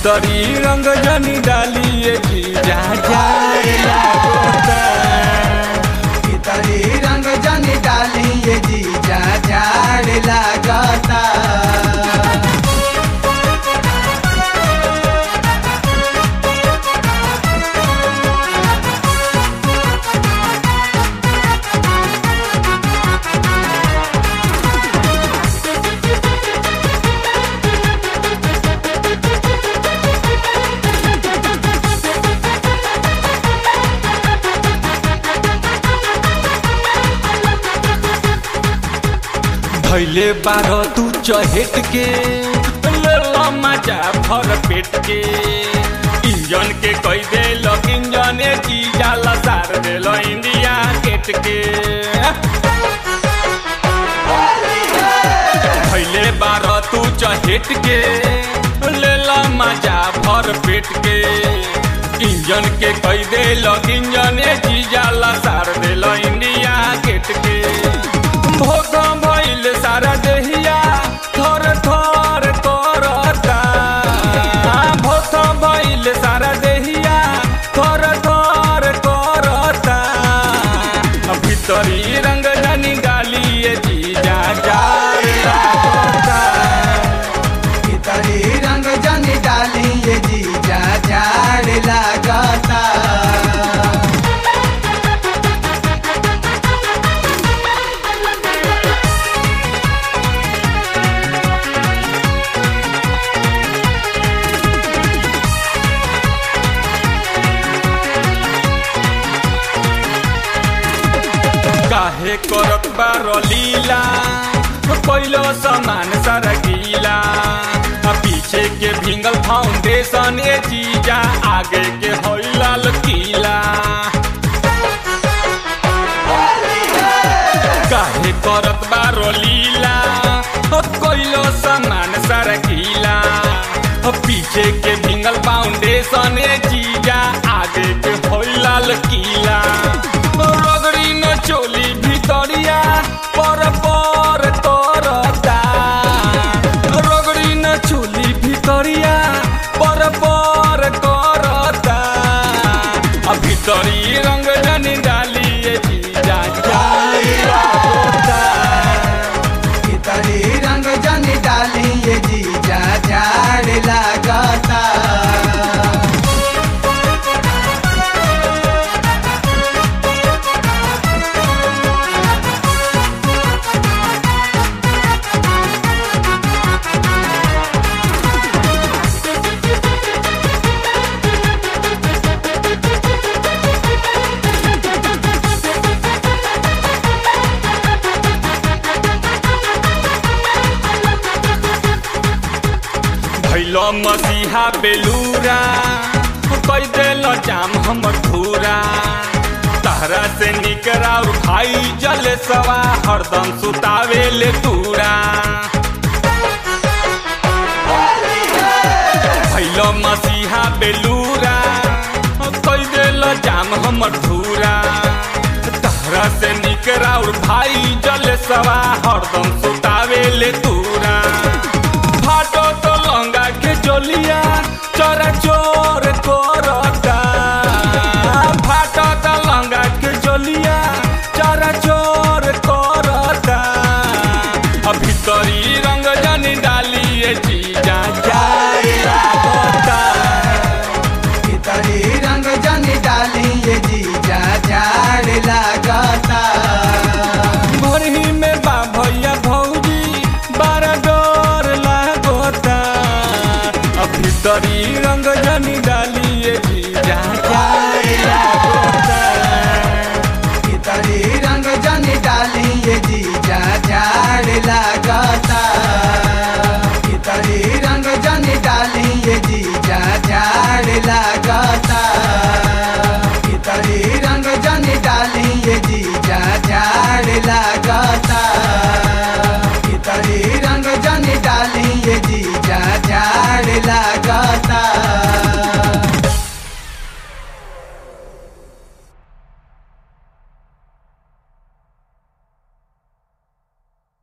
भीतरी रंग जनी डालिए जी जा जाए लागोता भीतरी रंग जनी डाली ये जीजा झाड़ लागता धैले बारह तू चहेट के ले लो मजा भर पेट के इंजन के कई दे लो इंजन चीजा लसार दे लो इंडिया गेट के धैले बारह तू चहेट के ले लो मजा भर पेट के इंजन के कई दे लो इंजन चीजा लसार दे लो इंडिया गेट के भोगम भइल सारा देहिया थर थर करता भोगम भइल सारा देहिया थर थर करता भीतरी रंग जनी डालिए जीजा जाए लागता भीतरी रंग जनी डाली ये जीजा झाड़ लागता काहे करत बार लीला पहिलो सामान सारा गीला आ पीछे के भिंगल फाउंडेशन ए चीजा आगे के होई लाल किला काहे करत बार लीला कोइलो सामान सारा गीला पीछे के भिंगल फाउंडेशन ए चीजा आगे के होई लाल किला रगड़ी न चोली भितरिया पर पर करता रगड़ी न चोली भितरिया पर पर करता आ भितरी रंग जनी डालिए जीजा जाए लागता भीतरी रंग जनी डाली ये जीजा झाड़ लागता भैलो मसीहा बेलूरा कई देल जाम हमर धूरा तहरा से निकरा और भाई जल सवा हरदम सुतावे ले तूरा भैलो मसीहा बेलूरा कई देल जाम हमर धूरा तहरा से निकरा और भाई जल सवा हरदम सुतावे ले तूरा फाटो तो लंगा के चलिया चोरा चोर कर